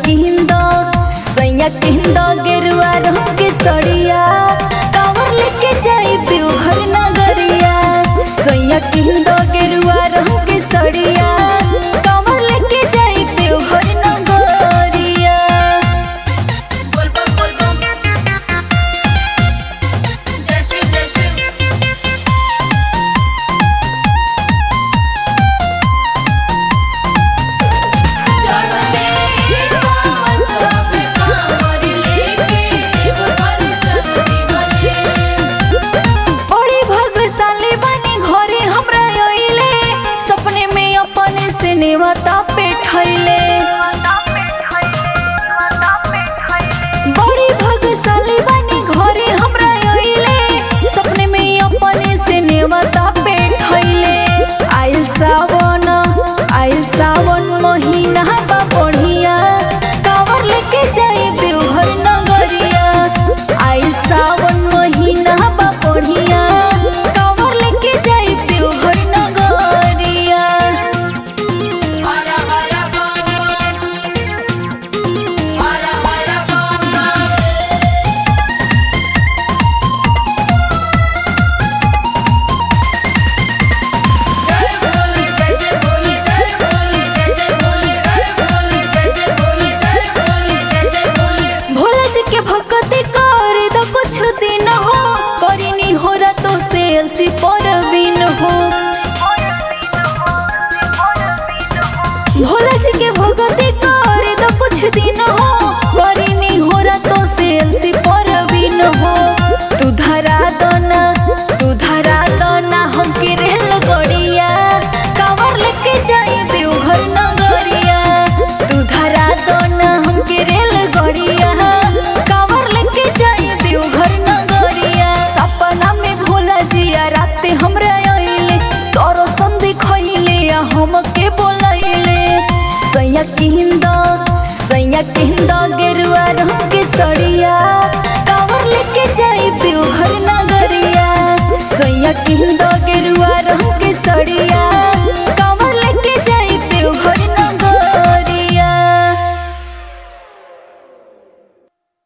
किहिंद सैया किहिंद गेरुआ रंग के सड़िया कावर लेके जाई देवघर नगरिया सैया किहिंद गेरुआ रंग के सड़िया कावर लेके जाई देवघर नगरिया बोलबम बोलबम जय श्री जय श्री चढ़ते सावन सब कांवर लेके देवघर चलती भले बड़ी भाग्यशाली बनी घरे हमरा अइले सपने में अपने से नेवता पे ठैले बड़ी भाग्यशाली बनी घरे हमरा अइले सपने में अपने से नेवता पे ठैले आइल सावन आइल सावन महीना बा बढ़िया कावर लेके जाई देवघर नगरिया आइल सावन महीना बा बढ़िया कावर लेके जाई देवघर नगरिया हरा हरा बम हरा हरा बम जय भोले जय जय भोले जय भोले जय जय भोले जय भोले जय जय भोले जय भोले जय जय भोले भोला जी के भक्ति कर दो कुछ दिन हो करिनी हो रातों से अलसी पर बिन हो भोला जी के भक्ति कर दो कुछ दिन हो करिनी हो रातों से अलसी पर बिन हो तू धरा दना तू धरा दना हमके रेल गड़िया कावर लेके जाई देवघर नगरिया तू धरा दना हमके रेल गड़िया कावर लेके जाई देवघर नगरिया सपना में भोला जिया राते हमरा आइले तोरो संधि खइले या हमके बोलैले सैया किहिंद सैया किहिंद गेरुआ रंग के सड़िया कावर लेके जाई देवघर नगरिया सैया किहिंद